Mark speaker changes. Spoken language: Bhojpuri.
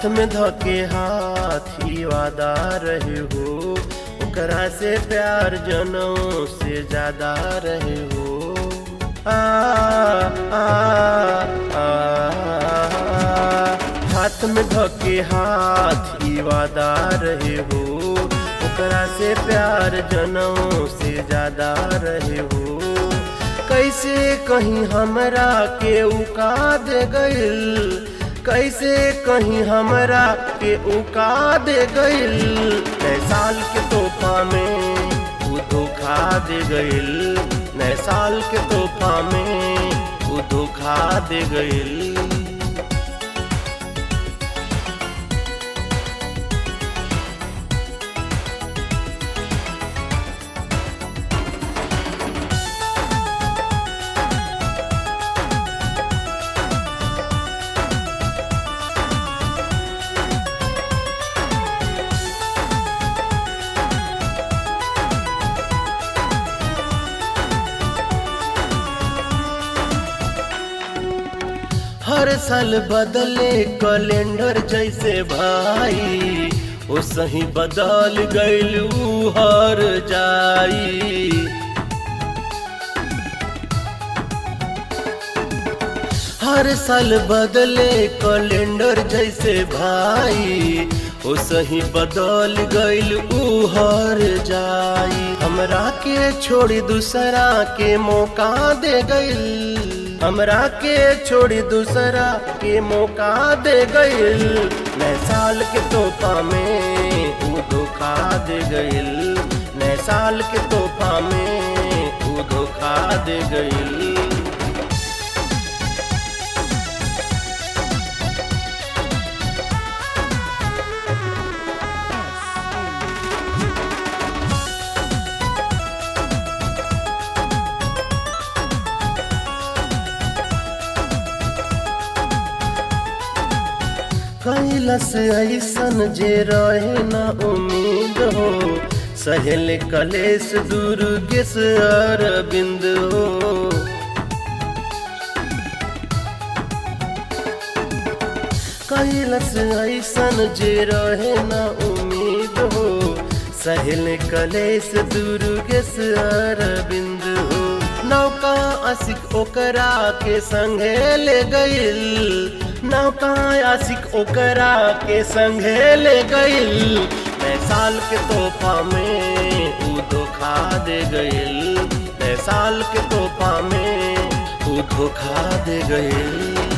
Speaker 1: में धके हाथ ही वादा रहे हो ओकरा से प्यार जनों से ज्यादा रहे हो आ, आ, आ, हाथ में धके हाथ ही वादा रहे हो ओकरा से प्यार जनों से ज्यादा रहे हो कैसे कहीं हमरा के उका दे गइल कैसे कहीं हमरा के उका दे गइल नए साल के तोहफा में वो धोखा दे गइल नए साल के तोहफा में वो धोखा दे गइल हर साल बदले कैलेंडर जैसे भाई ओ सही बदल गइल ऊ हर जाई हर साल बदले कैलेंडर जैसे भाई ओ सही बदल गइल ऊ हर जाई हमरा के छोड़ी दूसरा के मौका दे गइल हमरा के छोड़ी दूसरा के मौका दे गइल नए साल के तोहफा में वो धोखा दे गइल नए साल के तोहफा में वो धोखा दे गइल कैलस ऐसन जे रहे न उम्मीद हो सहेल कलेश दुर्गेश अरविंद हो कैलस ऐसन जे रहे न उम्मीद हो सहेल कलेश दुर्गेश अरविंद हो नौका असिक ओकरा के संगे ले गइल नौका आशिक ओकरा के संगे ले गइल नए साल के तोहफा में ऊ धोखा दे गइल नए साल के तोहफा में ऊ धोखा दे गइल